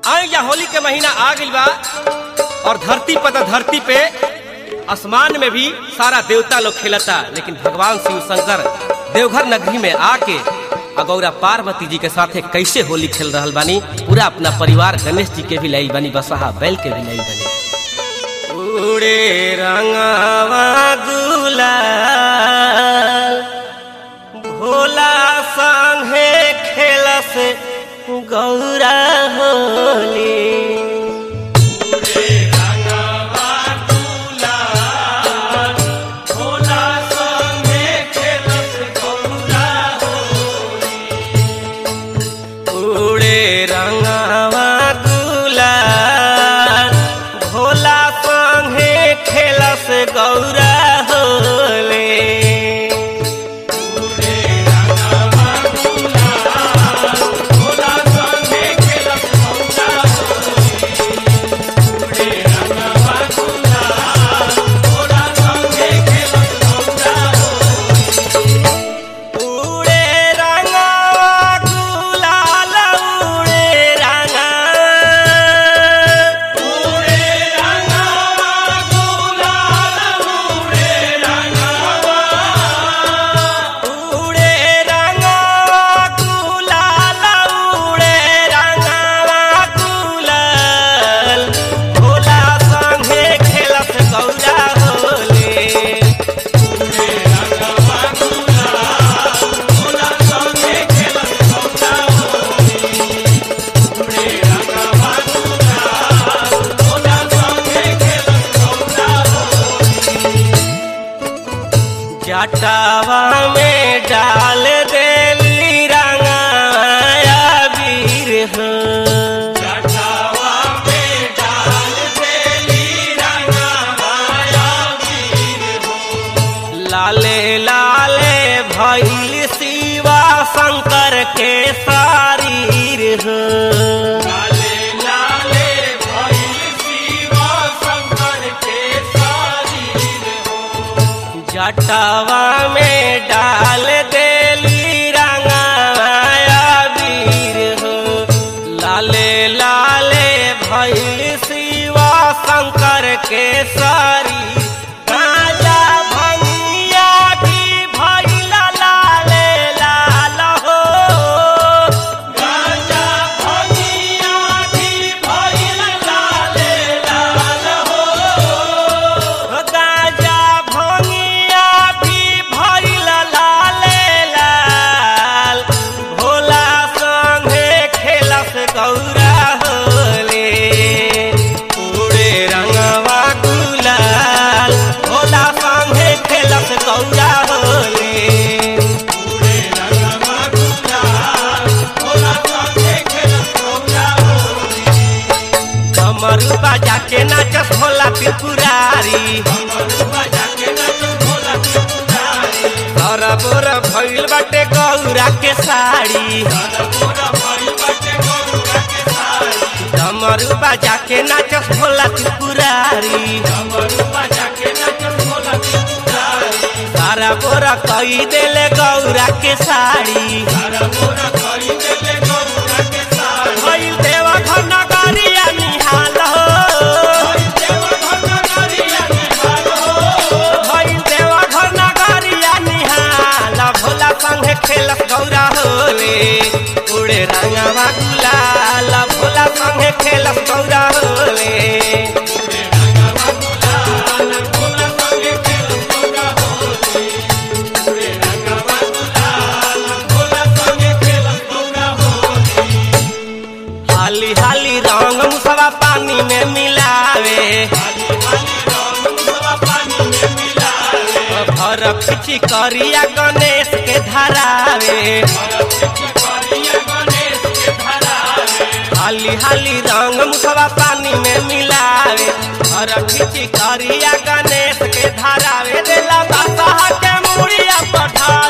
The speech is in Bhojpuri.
आई या होली के महीना आ गइल बा और धरती पर त धरती पे आसमान में भी सारा देवता लोग खेलता लेकिन भगवान शिव शंकर देवघर नगरी में आके अगौरा पार्वती जी के साथे कैसे होली खेल रहल बानी पूरा अपना परिवार गणेश जी के भी लाई बानी बसहा बैल के भी लाई बानी उड़े रंगवा गुलाल भोला संगे खेलस गौरा होली उड़े रंगवा गुलाल भोला संगे खेलस गौरा होले उड़े रंगवा गुलाल उड़े रंगा उड़े रंगवा गुलाल उड़े रंगवा उड़े रंगवा गुलाल उड़े रंगवा गुलाल भोला संगे खेलत गौरा होले जटावा में डाल देली रंगाया वीर हो जटावा में डाल देली रंगाया वीर हो लाले लाले भैल शिवा शंकर के शरीर हो लाले लाले भैल शिवा शंकर के शरीर हो जटावा में डाल देली रंगाया वीर हो लाले लाले भैल शिवा शंकर के सारी गाजा भंगिया भी भैल लाले लाल हो गाजा भंगिया भी भैल लाले लाल हो गाजा भंगिया भी भइल लाले लाल भोला संगे खेलस गौरा होले उड़े रंगवा गुलाल भोला संगे खेलस गौरा होले उड़े रंगवा गुलाल भोला संगे खेलस गौरा होले कमरू बाजा के नाचस भोला त्रिपुरारी तोरा बोरा भइल बाटे गौरा के साड़ी कमरू बाजा के नाचस भोला त्रिपुरारी सारा बोरा कई देले गौरा के साड़ी भइल देवा घर नगरिया निहाल हो भइल देवा घर नगरिया निहाल भोला संगे खेलस गौरा होले उड़े रंगवा गुलाल भोला संगे खेलस गौरा होले हाली हाली रंग मुसवा पानी में मिलावे भर खिची करिया गणेश के धरावे हाली हाली रंग मुसवा पानी में मिलावे भर खिची करिया गणेश के धरावे देला बासा के मुड़िया पठा